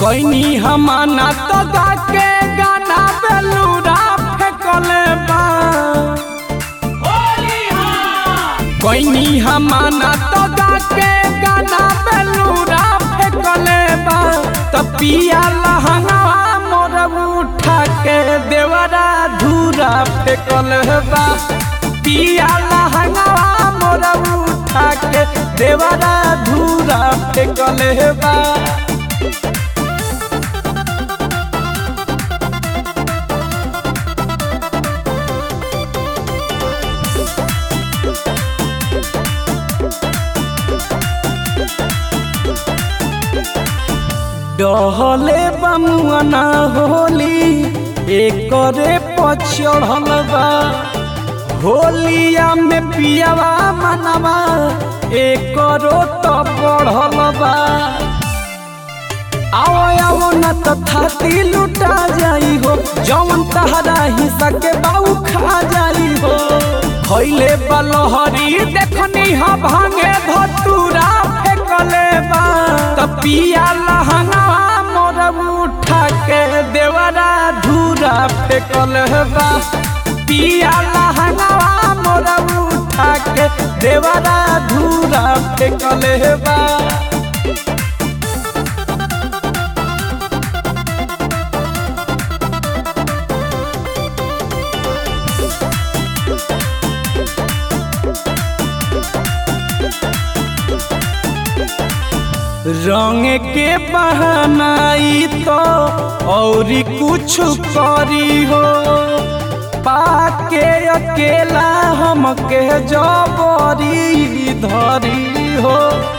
कोई हमाना तो गा के गाना बेलूरा फेंकले बा कोई हमाना तो गा के गाना बेलूरा फेंकले बा तो पिया लहंगवा मोर उठा के देवरा धूरा फेंकले बा पिया लहंगवा मोर उठा के देवरा धूरा फेंकले बा डहले बमुआना होली एकरे पचढ़ल बा होलिया में पियावा मनवा एकरो तो बढ़ल बा आओ आओ न तो थाती लुटा जाई हो जौन तहरा हिस्सा के बाऊ खा जाई हो खैले बलहरी देखनी हा भांगे धतूरा फेंकले बा त पिया लहंगा मोर उठा के देवरा धूरा फेंकले बा पिया लहंगा मोर उठा के देवरा धूरा फेंकले बा रंग के बहनाई तो और कुछ करी हो पाके अकेला हमके जबरी धरी हो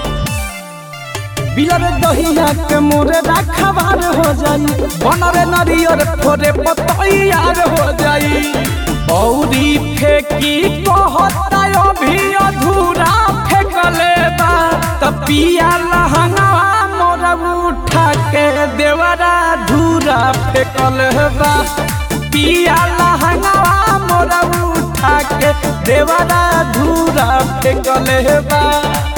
बिलर दहिया के मोरे रखबार हो जाई बनरे नरियर फोरे पतैयार हो जाई औरी फेंकी कहता अभी अधूरा फेंकले बा त पिया लहंगा मोर उठा के देवरा धूरा फेंकले बा पिया लहंगा मोर उठा के देवरा धूरा फेंकले बा